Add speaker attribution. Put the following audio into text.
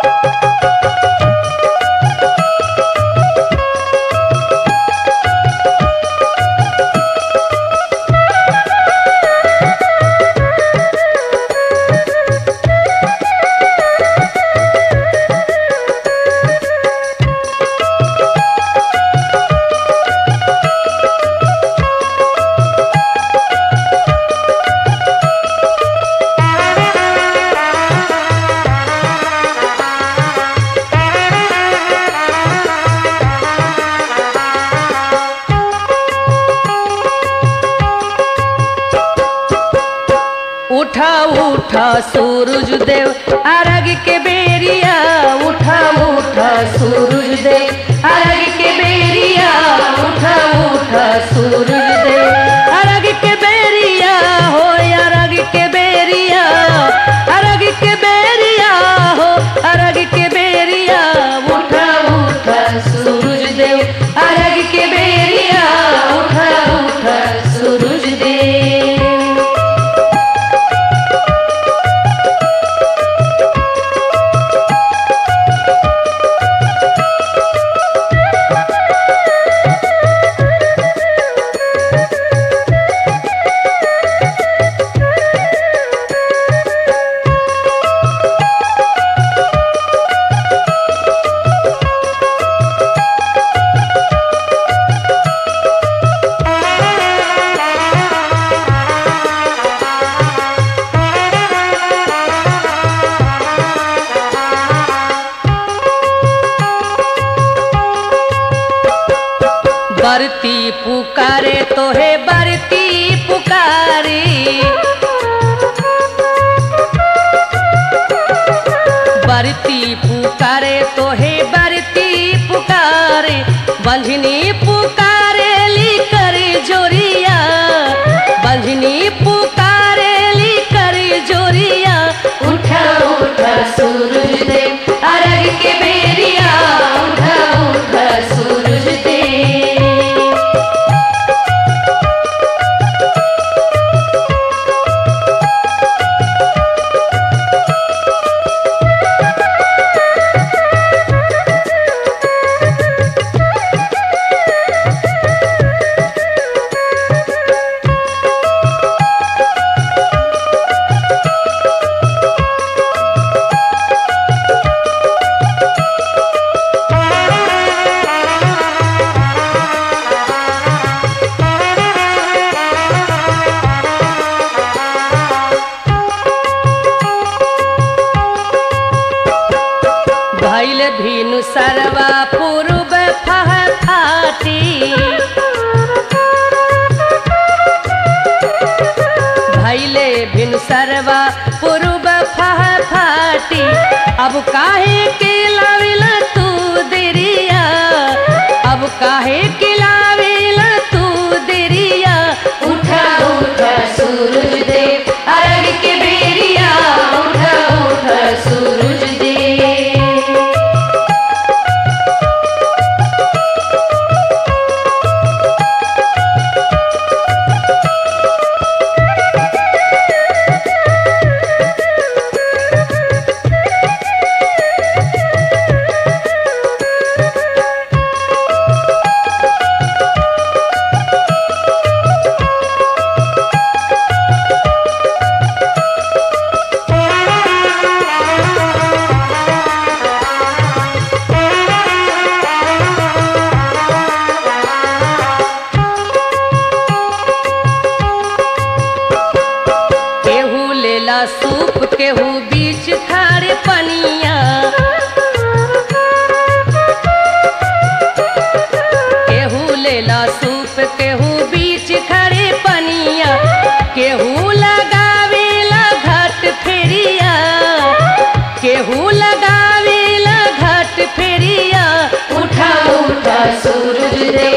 Speaker 1: उठा उठा सूरज देव अरग के बेरिया उठा उठा सूरज देव अरग के बेरिया उठा उठा सूरज देव अरग के बेरिया हो अरग के बेरिया अरग के बेरिया हो अरग के बेरिया उठा उठा सूरज देव अरग के बेरिया उठा उठा सूरज देव बरती पुकारे तो है बरती पुकारे बरती पुकारे तो है बरती पुकारे बंधनी पुकारे ली करे जोरिया बंधनी पुकारे ली करे जोरिया उठा उठा सूरज देव अरग के बेरिया उठा उठा सूरज देव भैल भीनु सरवा पूर्व फह फाटी भैले भिनु सरवा पूर्व फह फाटी अब काहे के लाविला तू देरिया अब काहे के लाविला तू देरिया उठा उठा सूरज देव अरग के बेरिया उठा उठा सूरज देव केहू लेला सूप केहू बीच खारे पनिया केहू लेला सूप केहू बीच खड़े पनिया केहू लगावेला घाट फेरिया केहू लगावेला घाट फेरिया उठा उठा सूरज दे